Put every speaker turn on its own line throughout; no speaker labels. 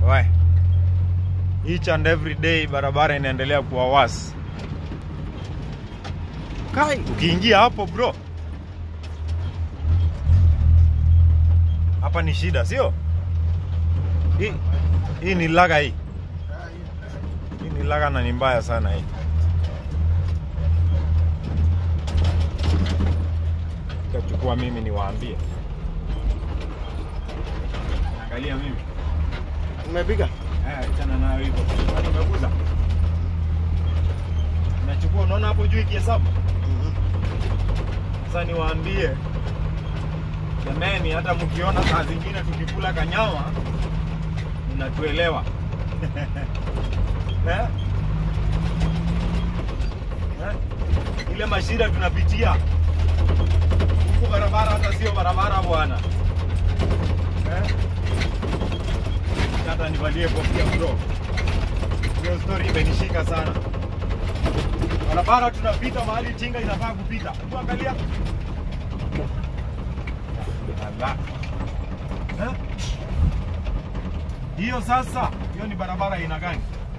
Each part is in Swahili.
Why? Each and every day barabara inaendelea kuwa worse. Kai, ukiingia hapo bro, hapa ni shida, sio? Hii hii ni laga hii, hii ni laga na ni mbaya sana hii. Kachukua mimi niwaambie, angalia mimi
Umepiga?
Eh, achana nayo hivyo. Kwani umeguza? Nachukua, unaona hapo juu ikihesabu. Sasa niwaambie jameni, hata mkiona saa zingine tukikula kanyama mnatuelewa eh? Eh? Ile mashida tunapitia huku barabara, hata sio barabara bwana eh? hata nivalie kofia bro. Hiyo story imenishika sana. Barabara tunapita mahali tinga inafaa kupita. Hebu angalia. Ala. Eh? Hiyo sasa, hiyo ni barabara aina gani?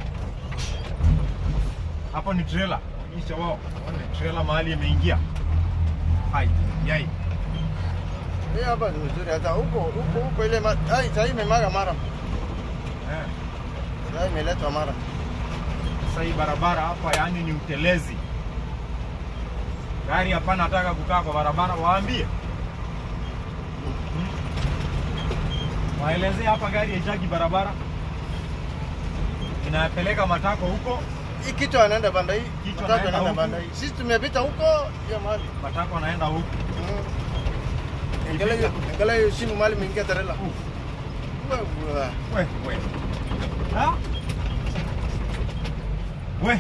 Hapo ni trailer. Onyesha wao. Ona trailer mahali imeingia. Hai, yai.
Hii hapa ni mzuri hata huko huko huko ile ma... ai sasa imemaga mara.
Eh.
Sasa imeletwa mara.
Sasa hii barabara hapa yani ni utelezi. Gari hapana nataka kukaa kwa barabara, waambie Hmm? waelezee hapa gari haitaki barabara, inapeleka matako huko,
Hii kitu anaenda banda hii.
Kichwa
Matatu
anaenda
anaenda
huku.
banda hii. Sisi tumepita huko hiyo mahali.
matako anaenda huku.
Mm. Angalia hiyo, angalia hiyo simu mahali imeingia trailer.
Uf,
Wewe.
We, we. Ha? We.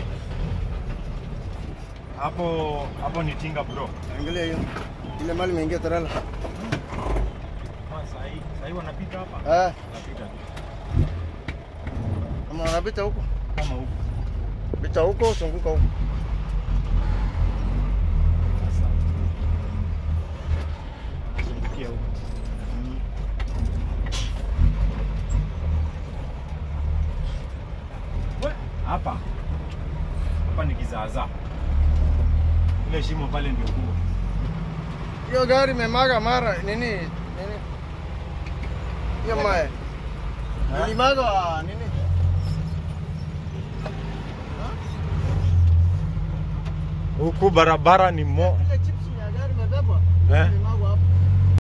Hapo hapo ni tinga bro.
Angalia hiyo. Ile mahali imeingia trailer.
Sasa hii, sasa hii wanapita hapa.
Ah,
Wanapita tu
kama unapita huko.
kama huku.
Pita huko, zunguka huko.
Sasa nazungukia huko. We, hapa hapa ni kizaazaa, ile shimo pale ndio kubwa.
Hiyo gari imemaga mara nini? Nini? Hiyo mae.
Ha?
Ilimaga nini?
Huku barabara ni mo
Ile chips ya gari imebebwa.
eh?
Ilimaga